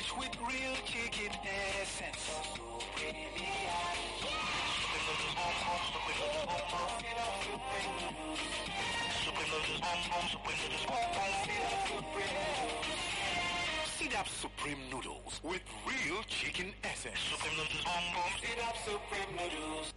noodles with real chicken essence. Supreme noodles, boom boom, supreme noodles, boom boom, sit up supreme noodles. Supreme noodles, boom boom, supreme noodles, boom boom, sit up supreme noodles. Sit up supreme noodles with real chicken essence. Supreme noodles, boom boom, sit up supreme noodles.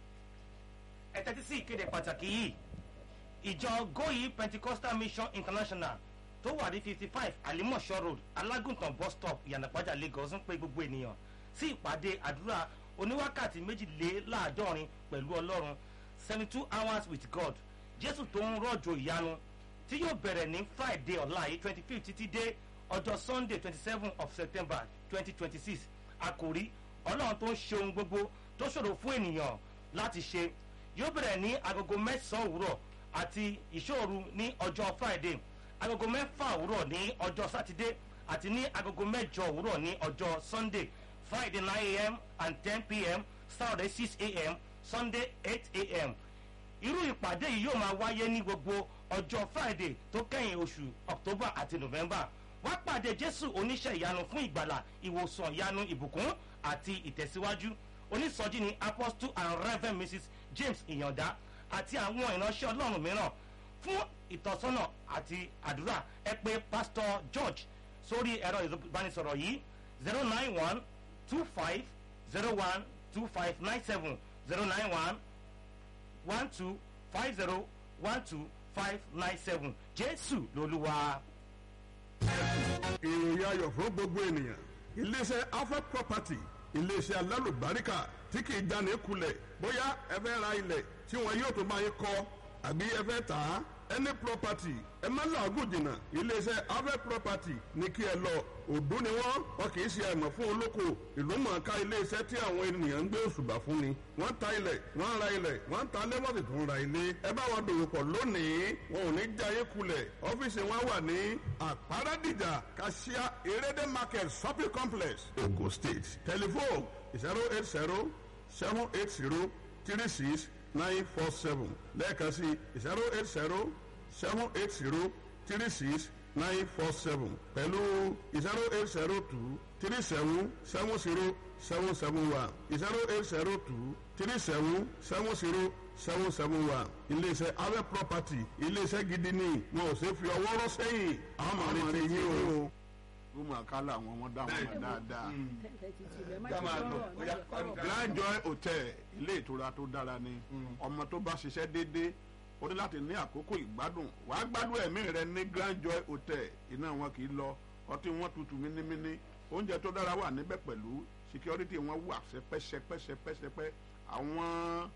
ẹ tẹ́tí sí ìkéde pàtàkì yìí ìjọ goyi pentecostal mission international tó wà ní fifty five alimọ̀ṣọ́ road alágùntàn bus stop ìyànàpájà lagos ń pe gbogbo ènìyàn sí ìpàdé àdúrà oníwákàtí méjìléláàádọ́rin pẹ̀lú ọlọ́run seventy two hours with god jésù tó ń rọ̀jò ìyanu tí yóò bẹ̀rẹ̀ ní friday ọ̀la yìí twenty fifth títí dé ọjọ́ sunday twenty seven of september twenty twenty six àkòrí ọlọ́run tó ń ṣe ohun gbogbo tó ṣòro fún ènìyàn láti ṣe yóò bẹ̀rẹ̀ ní agogo mẹ́sàn-án òwúrọ̀ àti ìṣòru ní ọjọ́ friday agogo mẹ́fà òwúrọ̀ ní ọjọ́ sátidé àti ní agogo mẹ́jọ òwúrọ̀ ní ọjọ́ sunday friday nine am and ten pm saturday six am sunday eight am irú ìpàdé yìí yóò máa wáyé ní gbogbo ọjọ́ friday tó kẹ́yìn oṣù october àti november wá pàdé jésù oníṣẹ́ ìyanu fún ìgbàlà ìwòsàn ìyanu ìbùkún àti ìtẹ̀síwájú onísọjí ni apostle and reverend mrs james ìyànda àti àwọn ìránṣẹ́ ọlọ́run mìíràn fún ìtọ́sọ́nà àti àdúrà ẹ pé pastor george sórí ẹ̀rọ ìbánisọ̀rọ̀ yìí zero nine one two five zero one two five nine seven zero nine one one two five zero one two five nine seven jésù lolúwa. ìròyìn ayọ̀ fún gbogbo ènìyàn iléeṣẹ́ alpha property iléeṣẹ́ alálùbáríkà tí kì í jáde kulẹ̀ bóyá ẹ fẹ́ ra ilẹ̀ tí wọn yóò tó bá yín kọ́ àbí ẹ fẹ́ tà á any property ẹ má làágùn jìnnà iléeṣẹ́ alpha property ní kí ẹ lọ òdú ni wọ́n wọn kì í ṣe àìmọ̀ fún olóko ìlú mọ̀ọ́ká iléeṣẹ́ tí àwọn ènìyàn ń gbé òṣùbà fún ni wọ́n ta ilẹ̀ wọ́n ra ilẹ̀ wọ́n ta lẹ́mọ̀tì tó ń ra ilé ẹ bá wọn dòwò pọ̀ lónìí wọn ò ní jayé kulẹ̀ ọ́fíìsì wọn wà ní àpárádìjà kàṣíà erédé market shopping complex ogun state telephone zero eight zero seven eight zero three six nine four seven lẹ́ẹ̀kan sí zero eight zero seven eight zero three six nine four seven pẹ̀lú zero eight zero two three seven seven zero seven seven one zero eight zero two three seven seven zero seven seven one iléeṣẹ́ awẹ́ property iléeṣẹ́ gidi ni wọn ò ṣe fi ọwọ́ rọ́ sẹ́yìn àwọn máa retí yín o. ó máa kálá àwọn ọmọ dáhùn ọmọ dáadáa. ká máa lọ bóyá grand joy hotel ilé ìtura tó dára ni ọmọ tó bá ṣiṣẹ́ déédéé ó ní láti ní àkókò ìgbádùn wàá gbádùn ẹ̀mí rẹ ní grand joy hotel iná wọn kì í lọ ọtí wọn tutù mínímíní oúnjẹ tó dára wà níbẹ̀ pẹ̀lú security wọn wà sẹpẹsẹpẹsẹpẹsẹpẹ àwọn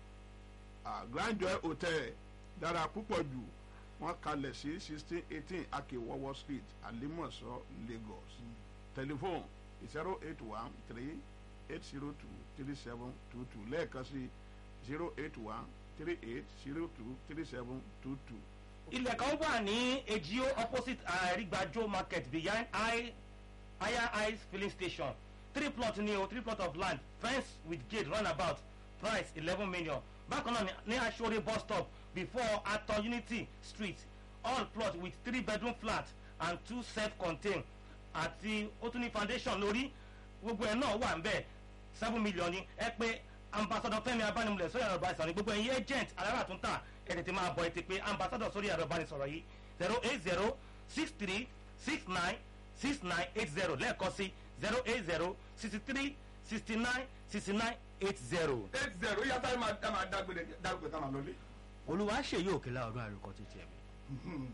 ah, grand joy hotel dára púpọ̀ jù wọ́n kalẹ̀ sí sixteen eighteen akewọwọ street alimọ̀sọ lagos telephone zero eight one three eight zero two three seven two two lẹ́ẹ̀kan sí zero eight one three eight zero two three seven two two. ilẹ̀ kan wà ní ejio opposite àrígbàjò market behind high higher ice filling station three plot ní o three plot of land fence with gate roundabout price eleven million bákan náà ní- ní aṣọ́rẹ́ bus stop before ato unity street all plot with three bedroom flat and two self-contained àti ó tún ní foundation lórí gbogbo ẹ̀ náà wà ń bẹ̀ seven million ni ẹ pé ambassador fẹmi abánimulẹ sórí ẹ̀rọ ìbánisọ̀rọ̀ ní gbogbo ẹ̀yin agent alára tún tà ẹ̀ tètè máa bọ̀ ẹ̀ ti pé ambassador sórí ẹ̀rọ ìbánisọ̀rọ̀ yìí zero eight zero six three six nine six nine eight zero lẹ́ẹ̀kan sí zero eight zero sixty three sixty nine sixty nine eight zero. eight zero yàtọ̀ ẹ̀ máa dágbére dágbére táwọn lọlé. olùwà ṣèyí òkèlà ọdún àrùkọ títí ẹ̀mí.